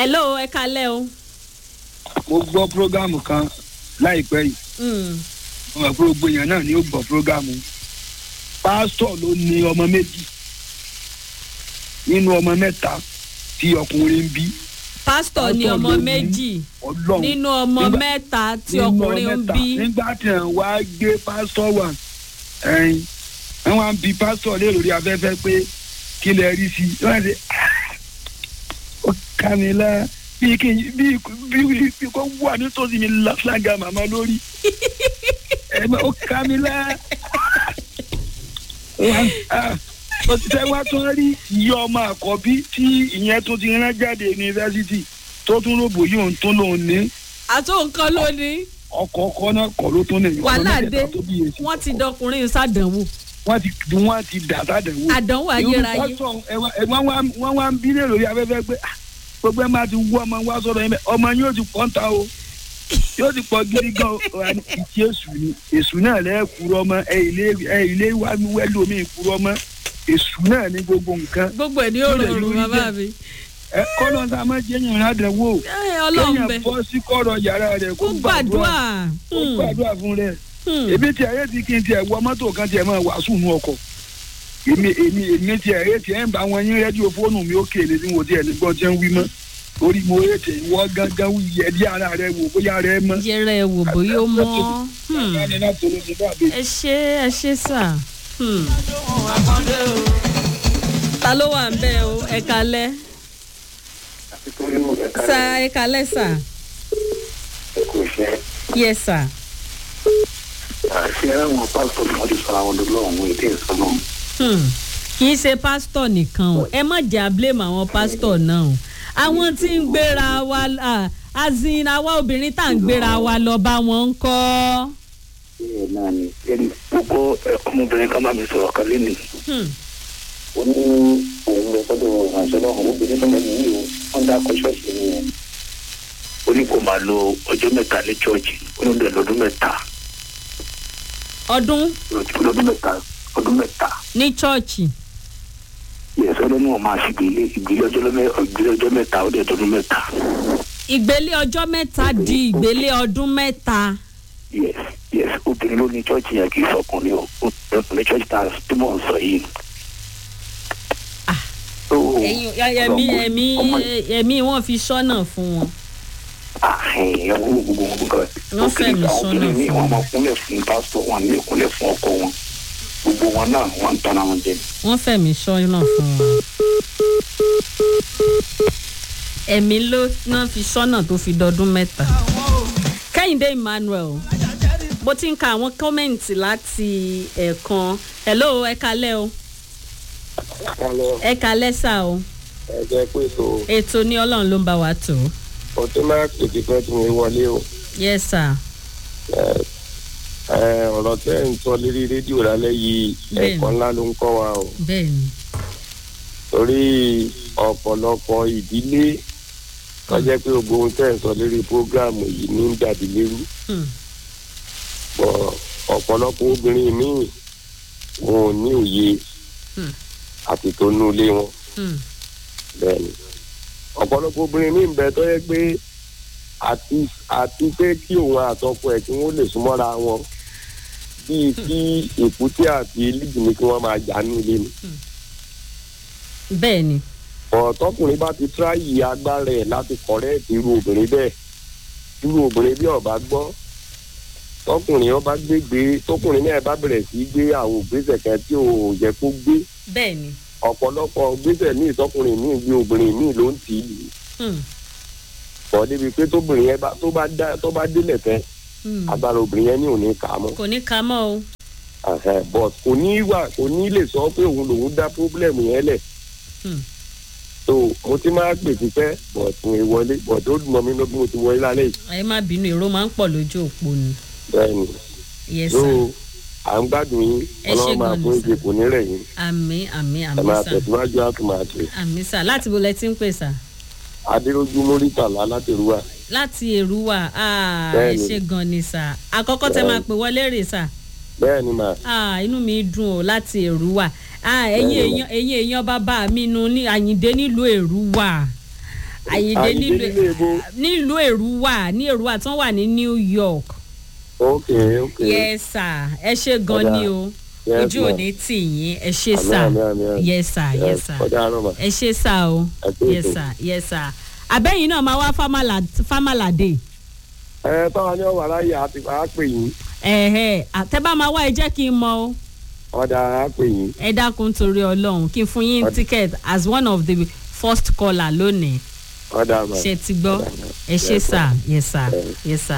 hello ẹ kalẹ́ o. mo gbọ́ prógámù kan láìpẹ́ yìí Mm. mo mọ̀ pé gbogbo èèyàn náà ni ó gbọ́ prógámù pásítọ̀ ló ní ọmọ méjì nínú ọmọ mẹ́ta tí ọkùnrin ń bí pásítọ̀ ní Pásítọ̀ ọmọ ló ní méjì ọlọ́run nínú ọmọ Nígbà- mẹ́ta tí nínú ọkùnrin ń mẹ́ta. bí. nígbà tí ẹ̀ ń wá gbé pásítọ̀ wà ẹ̀yìn wọ́n wá ń bi pásítọ̀ lé lórí afẹ́fẹ́ pé kí lẹ rí sí i wọ́n ṣe ó ká mi lá bí kí n bí bí bí kò wà nítòsí mi láfíàgà màmá lórí ẹ̀ ó ká mi lá òṣìṣẹ́ wa tún rí iye ọmọ àkọ́bí tí ìyẹn tó ti rán jáde yunifásitì tó tún rògbò yìí òun tó lòun ní àtò nǹkan lónìí ọkọ̀ ọkọ̀ náà kọ̀ ló tún nìyẹn wàhálà ọmọ dé mẹ́tẹ̀ẹ̀ta tó bí èsì wọ́n ti dọkùnrin sádànwò wọ́n ti wọ́n ti dà sádẹ̀wò. àdánwò ayérayé. wọ́n wá ń bí lè lórí afẹ́fẹ́ pé ah, gbogbo ẹ̀ máa ti wú ọmọ wa sọ̀rọ̀ yẹn bẹ́ẹ̀ ọmọ yóò ti pọ̀ ń ta o yóò ti pọ̀ gidi gan o Wà ní ìtì èṣù ni èṣù náà lẹ́ẹ̀ kúrọ́ mọ́ ẹ ilé ẹ ilé wa wẹ́lú omi kúrọ́ mọ́ èṣù náà ní gbogbo nǹkan gbogbo ẹ̀ ní ó Lórí rọrùn lórí bàbá bẹ́ẹ̀. mi. ẹ kọ́nà tá a máa jẹ́ yẹn ládàáwò Ẹ, ọlọ́run bẹ kéèyàn bọ́ sí kọ́rọ̀ yàrá rẹ̀ kó gbàdúrà. kó gbàdúrà fún rẹ̀ Hmm. èmi tí ayé ti kí n tiẹ̀ wọ mọ́tò kan tiẹ̀ máa wàásù nù ọkọ̀ èmi èmi èmi tí ayé tiẹ̀ ń bá wọn yín rédíò fóònù mi ó kéde tí mo tiẹ̀ ní gbọ́ tiẹ̀ ń wí mọ́ orí mo rè tè wọ́ gángan yẹ dí ara rẹ wò bóyá rẹ mọ́. yẹrẹ ẹ wò bóyá ó mọ́. Hmm. Bàbá náà tó ló ti bá mi. ẹ ṣe ẹ ṣe sà. Hmm. ta ló wà ń bẹ o ẹ kalẹ́ sa ẹ kalẹ́ sà kò ṣe yẹ sà. àṣẹ àwọn pásítọ̀ tí wọ́n ti sọ àwọn olólùwọ̀n ètò ìsọnà Hmm. kì í ṣe pásítọ̀ nìkan o ẹ má jà blame àwọn pásítọ̀ náà o àwọn tí ń gbéra wa ah, azin àwa obìnrin tá à ń gbéra wa lọ bá wọn ń kọ́. bẹ́ẹ̀ náà ni ẹni gbogbo ọmọbìnrin kan bá mi sọ̀rọ̀ kan lé nìyí Hmm. ó ní òun lọ sọ́dọ̀ ìrànṣẹ́ náà obìnrin tó lẹ́nu yìí o wọ́n dá akọ ṣọ́ọ̀ṣì ni o ó ní kó máa lo ọjọ́ mẹ́ta ní ṣọ́ọ̀ṣì ó ní lọ lọ́dún mẹ́ta ọdún lọ́dún mẹ́ta ọdún mẹ́ta ní chọ́ọ̀chì yẹ̀sọ́ lọ́nà wọn máa ṣègbélé ìgbélé ọjọ́ lọ́mẹ́- ìgbélé ọjọ́ mẹ́ta ó dẹ̀ ọdún mẹ́ta ìgbélé ọjọ́ mẹ́ta di ìgbélé ọdún mẹ́ta. yes yes obìnrin ló ní ṣọ́ọ̀ṣì yẹn kì í sọkùnrin o obìnrin ní ṣọ́ọ̀ṣì tá a tí mò ń sọ yìí. Ah. So, ẹ̀yin ẹ̀mí ọmọ- ẹ̀mí ọmọ ẹ̀mí wọn fi sọ́nà fún wọn. àhìn ẹwọ gbogbo wọn nǹkan Wọ́n fẹ̀mí àwọn sọ́nà obìnrin míì fún wọn wọn. máa kúnlẹ̀ fún pásítọ̀ wọn ní ìkúnlẹ̀ fún ọkọ wọn gbogbo wọn náà wọn ń tanra wọn jẹ. wọ́n fẹ̀mí sọ́nà fún wọn. ẹ̀mí ló náà fi sọ́nà tó fi dọdún mẹ́ta. kẹ́hìndé emmanuel bó ti ń ka àwọn kọ́mẹ̀ǹtì láti ẹ̀ẹ̀kan hello ẹ kalẹ́ o kálọ̀ ẹ kalẹ́ sà o ẹ̀jẹ̀ pé tó ètò ní ọlọ́run ló ń bá wa tò ó. o tó máa pèsè fẹ́ tí mo wọlé o yes sir Ẹ, ẹ, ọ̀rọ̀ tẹ́ ń sọ lérí rédíò lálẹ́ yìí Bẹ́ẹ̀ni. ẹ̀kọ́ ńlá ló ń kọ́ wa o bẹ́ẹ̀ ni torí ọ̀pọ̀lọpọ̀ ìdílé wọ́n jẹ́ pé gbogbo ohun tẹ́ ń sọ lérí prógráàmù yìí ní dàbí lérú Hmm. bọ̀ ọ̀pọ̀lọpọ̀ obìnrin míì wọn ò ní òye Hmm. àti tó nú ilé wọn Hmm. bẹ́ẹ̀ni ọ̀pọ̀lọpọ̀ obìnrin ní ìbẹ̀ tó yẹ pé àti àti pé kí òun àtọkọ ẹ̀ kí wọ́n lè súnmọ́ra wọn bíi kí èkúté àti lídìí ni kí wọ́n máa jà ní ilé ni bẹ́ẹ̀ ni ọ̀tọ́kùnrin bá ti tíráyì agbára ẹ̀ láti kọ̀rẹ́ irú obìnrin bẹ́ẹ̀ irú obìnrin bí ọba gbọ́ tọkùnrin ọba gbégbé tọkùnrin náà bá bẹ̀rẹ̀ sí í gbé àwọn ògbésẹ̀ kan tí ò yẹ kó gbé bẹ́ẹ̀ ni ọ̀pọ̀lọpọ̀ gbésẹ̀ míì tọkùnrin míì gbé obìnrin míì ló ń tì í lù Hmm. kọ́ débi pé tóbìnrin yẹn bá tó bá dá tó bá délẹ̀ tẹ́ Hmm. agbára obìnrin yẹn ní òní kà á mọ́ kò ní ka mọ́ o. Ẹ̀hẹ̀, but kò ní wà kò ní lè sọ pé òun lòun dá pírọ́blẹ̀mù yẹn lẹ̀ Hmm. so mo ti máa pè sí pẹ́ but mo ì wọlé but ó dùn mọ́ mi lọ bí mo ti wọlé lálẹ́ yìí ẹ má bínú èrò máa ń pọ̀ lójú òpó ni. bẹ́ẹ̀ ni yes so sir à ń gbádùn yín Ẹ ṣé ọlọ́run máa gan ni, fún sir. ìgbè kò ní rẹ̀ yín àmì àmì ẹ àmì máa sà tẹ̀síwájú á tún máa pè àmì sà láti bo lẹ ti ń pè sà. adéròjú mórítàlá látẹ̀rúwà láti èrúwà ah, ẹ Bẹ́ẹ̀ni. ṣe gan ni sà àkọ́kọ́ tẹ máa pè wọlé rè sà bẹ́ẹ̀ ni mà ah, inú mi dùn ó láti èrúwà ah, ẹ̀yin Bẹ́ẹ̀ni. èèyàn ẹ̀yin èèyàn bàbá mi nu ní àyíǹde nílùú èrúwà àyíndé Àyìndé nílé ibo. nílùú èrúwà ní èrúwà tí wọ́n wà ní new york ok ok. yes sir ẹ ṣe gan Ọ̀dà. ni o Yes, ojú ma'am. òní tì yín ẹ ṣe Àmín, sà àmín, àmín, àmín. yes sir yes sir ọjà àárọ̀ mà. ẹ ṣe sà o Ẹ kú yes ètò. sir yes sir abẹ́yìn náà máa wá fámàlàdé ẹ táwa ní ọ̀wà láyé àti àá pè yín ẹ̀hẹ́ àtẹ́bá máa wá ẹ jẹ́ kí n mọ o ọ̀dà àá pè yín. ẹ dákun torí ọlọ́run kí n fún yín Ọ̀dà. ticket as one of the first caller lónìí ọ̀dà mà. ṣe ti gbọ́ ẹ ṣe Yes, sà yes sir yes sir.